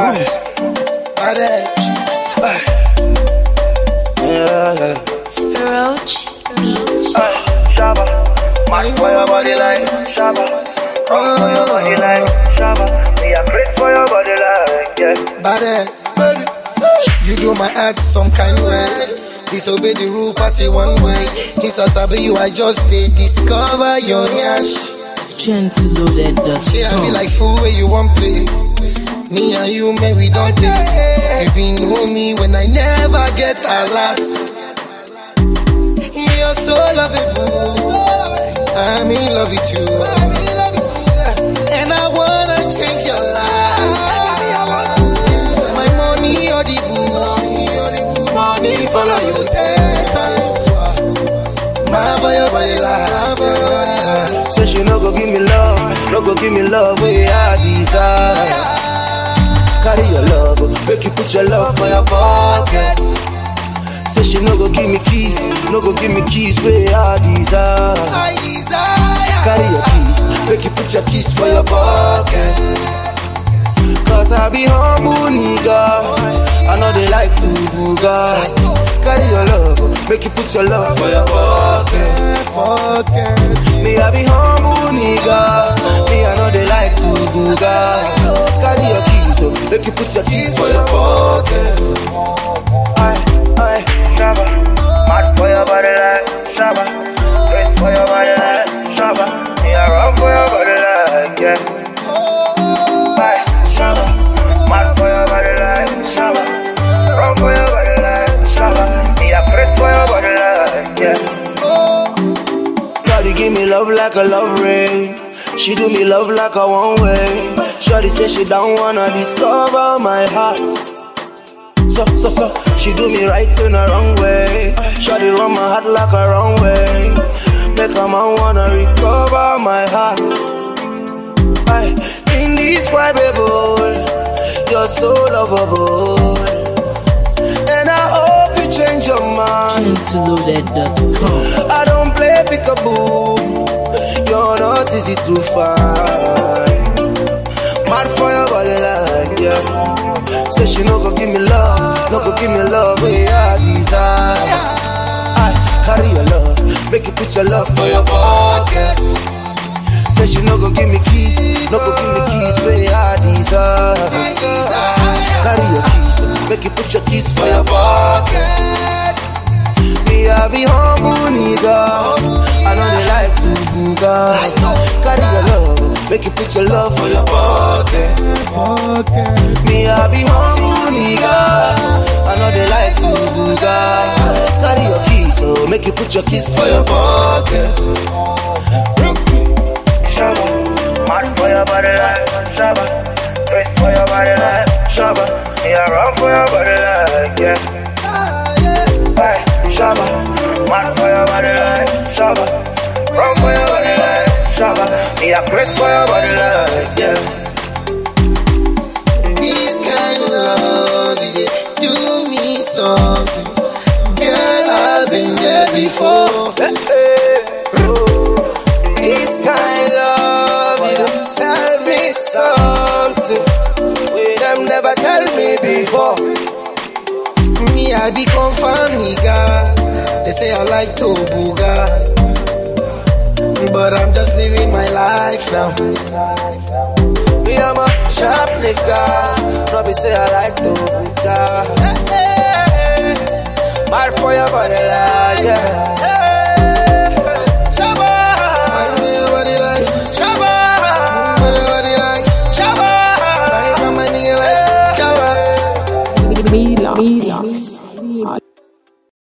Cruise. Badass. Yeah, yeah. Roach Beats. Shabba. Match for your body like Shabba. Come for your body like Shabba. Me a crit for your body like yeah. Badass. Baby. You do my act some kind way. Disobey the rule, pass it one way. Since I sabi you, I just did discover your yash. Gentle loaded dot She I be com. like fool where you want play. Me and you, man, we don't take. You be know me when I never get a lot. You're so lovable. I'm in love with you. And I wanna change your life. My money or the boo. Money follow you. Take time for. My for your body, life, for your body, life. Say she no go give me love, no go give me love where I desire. Carry your love, make you put your love for your pocket. Say she no go give me keys, no go give me keys where I desire. I desire. Carry your keys, make you put your keys for your pocket. Cause I be humble nigga, I know they like to booga. Carry your love, make you put your love for your pocket. Pocket. Me I be humble nigga Me I know they like to booga Carry your keys so make you put your keys for your pocket Aye, aye Shabba. Match for your body like Shabba. Crit for your body like Shabba. Me a run for your body like yeah. Bye. Shabba. Match for your body like Shabba. Run for your body like Shabba. Me a crit for your body like yeah. Shawty give me love like a love rain She do me love like a one way Shawty say she don't wanna discover my heart So, so, so, she do me right in the wrong way Shawty run my heart like a wrong way Make a man wanna recover my heart Aye, indescribable You're so lovable And I hope you change your mind Gentle loaded dot com. I don't play peekaboo. You're not easy to find. Mad for your body like yeah. Say she no go give me love, no go give me love where I desire. I carry your love, make you put your love for your pocket. Say she no go give me keys, no go give me keys where I desire. Carry your keys, make you put your keys for your pocket. Me I be humble nigga I know they like to booga Carry your love, make you put your love for your pocket Pocket. Me I be humble nigga I know they like to booga Carry your keys, so make you put your keys for your pocket Shabba. Match for your body like Shabba. Crit for your body like Shabba. Me a run for your body like yeah. Bye. Shabba. Match for your body like Shabba. Run for your body like Shabba. Me a crit for your body like yeah. This kind of love, it do me something. Girl, I've been there before. Eh, eh, oh. This kind love, it don't tell me something Where them never tell me before Me, I be confirmed, nigga. They say I like to booga. But I'm just living my life now. Me, I'm a sharp nigga No be say I like to booga Mad for your body like, yeah Shabba Why your body like? Shabba Why your body like? Shabba Why my nigga like? Java. Mila. Mila.